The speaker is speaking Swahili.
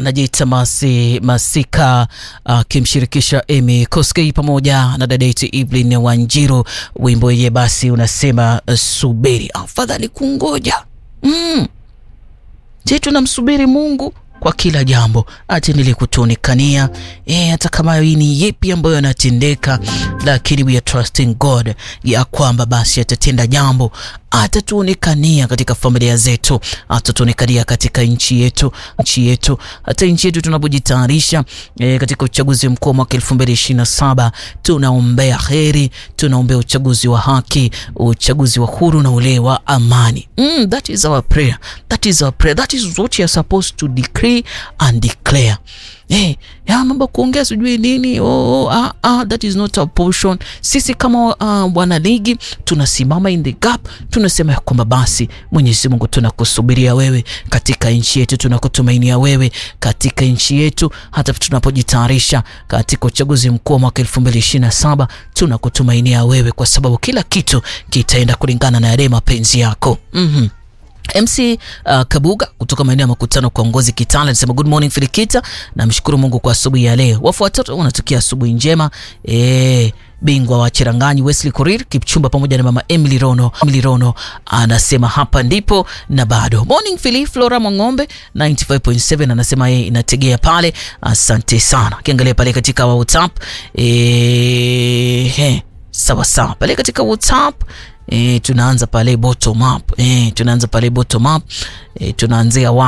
anajiita Masi Masika akimshirikisha uh, Amy Koskei pamoja na dada yetu Evelyn Wanjiru. Wimbo yenye basi unasema uh, subiri, afadhali kungoja. Mm. Je, tunamsubiri Mungu kwa kila jambo atendelee kutuonekania eh, hata kama ni yepi ambayo yanatendeka, lakini we are trusting God ya kwamba basi atatenda jambo, atatuonekania katika familia zetu, atatuonekania katika nchi yetu, nchi yetu, hata nchi yetu tunapojitayarisha eh, katika uchaguzi mkuu wa mwaka 2027 tunaombea heri, tunaombea uchaguzi wa haki, uchaguzi wa huru na ule wa amani. Mm, that is our prayer, that is our prayer, that is what you are supposed to decree and declare. Hey, ya mambo kuongea sijui nini oh, oh, ah, ah, that is not our portion. Sisi kama uh, wana ligi tunasimama in the gap, tunasema ya kwamba basi Mwenyezi Mungu tunakusubiria wewe katika nchi yetu, tunakutumainia wewe katika nchi yetu, hata tunapojitayarisha katika uchaguzi mkuu wa mwaka 2027 tunakutumainia wewe, kwa sababu kila kitu kitaenda kulingana na yale mapenzi yako. mm-hmm. MC uh, Kabuga kutoka maeneo ya makutano kwa Ngozi Kitale anasema good morning Filikita, namshukuru Mungu kwa asubuhi ya leo. Wafuatao wanatukia asubuhi njema eh, bingwa wa Cheranganyi Wesley Korir Kipchumba pamoja na mama Emily Rono. Emily Rono anasema hapa ndipo na bado. Morning Philip Flora Mwang'ombe 95.7 anasema yeye inategea pale. Asante sana. Kiangalia pale katika WhatsApp eh, sawa sawa pale katika WhatsApp E, tunaanza pale bottom up e, tunaanza pale bottom up e, tunaanzia